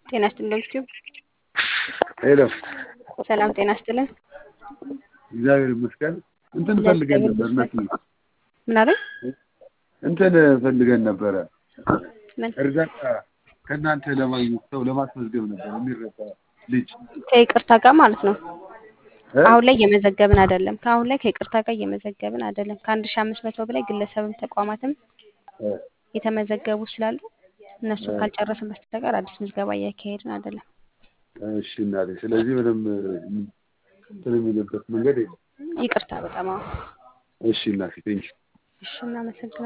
ጤና ይስጥልን ዩቲዩብ ሄሎ ሰላም ጤና ይስጥልን። እግዚአብሔር ይመስገን። እንትን ፈልገን ነበር እናት ምን አለ? እንትን ፈልገን ነበረ ምን እርዳታ ከእናንተ ለማግኘት ሰው ለማስመዝገብ ነበር የሚረዳ ልጅ ከይቅርታ ጋር ማለት ነው። እ? አሁን ላይ እየመዘገብን አይደለም። ከአሁን ላይ ከይቅርታ ጋር እየመዘገብን አይደለም። ከአንድ ሺህ አምስት መቶ በላይ ግለሰብም ተቋማትም እ፣ የተመዘገቡ ስላሉ እነሱ ካልጨረስን በስተቀር አዲስ ምዝገባ እያካሄድን አይደለም። እሺ እናቴ። ስለዚህ ምንም እንትን የሚልበት መንገድ የለም። ይቅርታ በጣም አዎ። እሺ እናቴ ቴንኪው። እሺ እናመሰግናለን።